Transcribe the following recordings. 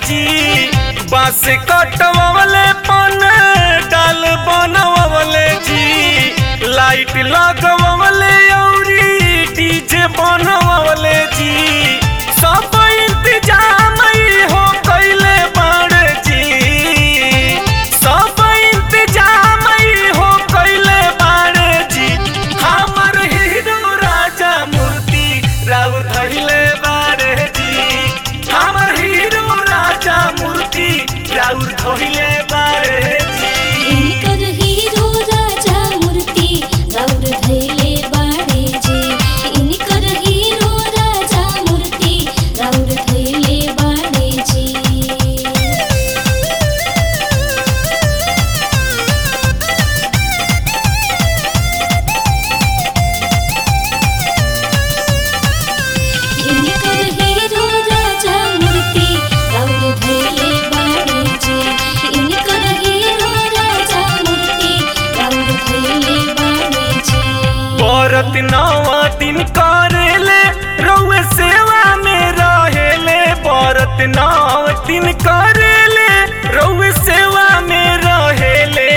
जी बांस कटवले पन डाल बनवले जी लाइट लगवले औरी डीजे बनवले जी सब इंतजाम ही हो कैले बाड़े जी सब इंतजाम ही हो कैले बाड़े जी हमर हीरो राजा मूर्ति राव धैले बाड़े जी हमर हीरो राजा मूर्ति राव धैले बाड़े जी इनकर हीरो राजा मूर्ति राउर धैले बाड़े जे इनकर हीरो राजा मूर्ति राउर धैले बाड़े जे इनकर हीरो राजा मूर्ति राउर धैले बाड़े जे इनकर हीरो राजा मूर्ति राउर धैले बाड़े जे औरत नवा दिन करेले रउए सेवा में रहेले औरत नौ दिन करेले रउए सेवा में रहेले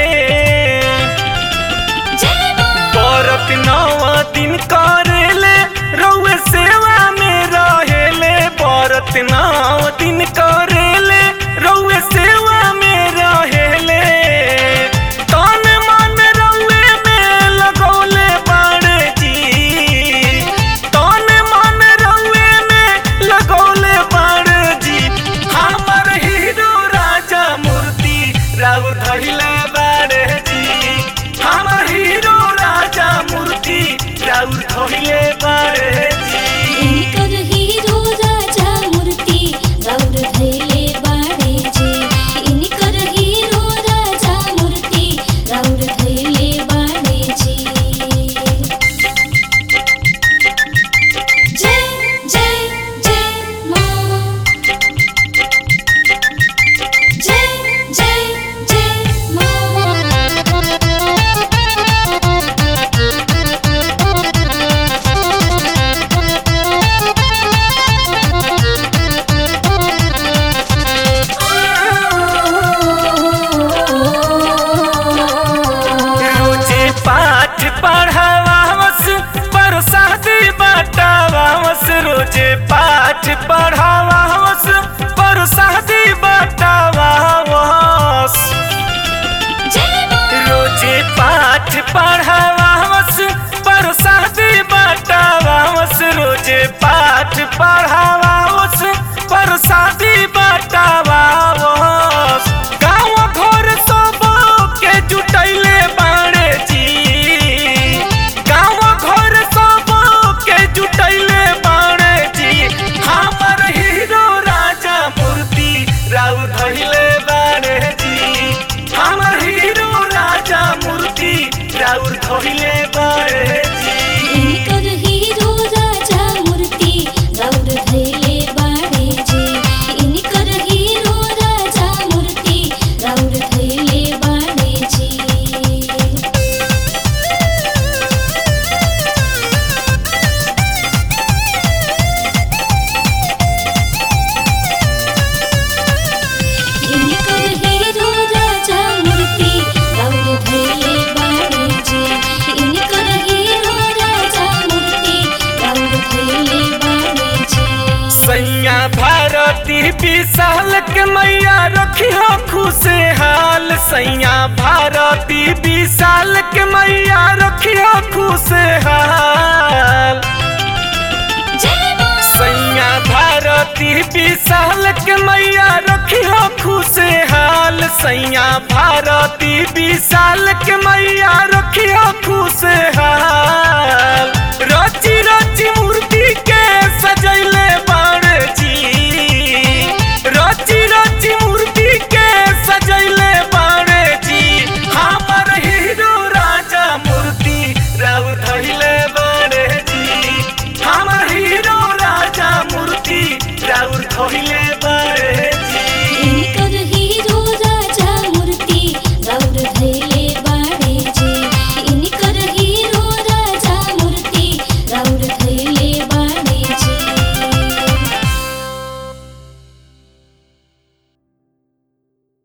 जय मां औरत नवा दिन करेले रउए सेवा में रहेले औरत नौ दिन करेले रउए सेवा में रहेले तन मन रउए में लगौले बाड़े जी तन मन रउए में लगौले बाड़े जी हमर हीरो राजा मूर्ति राव धैले बाड़े जी हमर हीरो राजा मूर्ति राव धैले बाड़े जी इनकर हीरो राजा मूर्ति राउर धैले बाड़े जे इनकर हीरो राजा मूर्ति राउर धैले बाड़े जे जय जय जय मां जय जय जय रोजे पाठ पढ़ावावस पर शादी बटावावस रोजे पाठ पढ़ावावस पर शादी बटावावस जय मां रोजे पाठ पढ़ावावस पर शादी बटावावस रोजे पाठ पढ़ावावस पर शादी बटावावस गाँव घर सब के जुटैले बाड़े जी गाँव घर सब के जुटैले बाड़े जी हमर हीरो राजा मूर्ति राव धैले बाड़े जी हमर हीरो राजा मूर्ति राव धैले बाड़े जी इनकर हीरो राजा मूर्ति राउर धैले बाड़े जे इनकर हीरो राजा मूर्ति राउर धैले बाड़े जे इनकर हीरो राजा मूर्ति राउर धैले बाड़े जे इनकर हीरो राजा मूर्ति राउर धैले बाड़े जे सैया भारती विशाल के मैया रखियो खुशहाल सैया भारती विशाल के मैया रखियो खुशहाल जय मां सैया भारती विशाल के मैया रखियो खुशहाल सैया भारती विशाल के मैया रखियो खुशहाल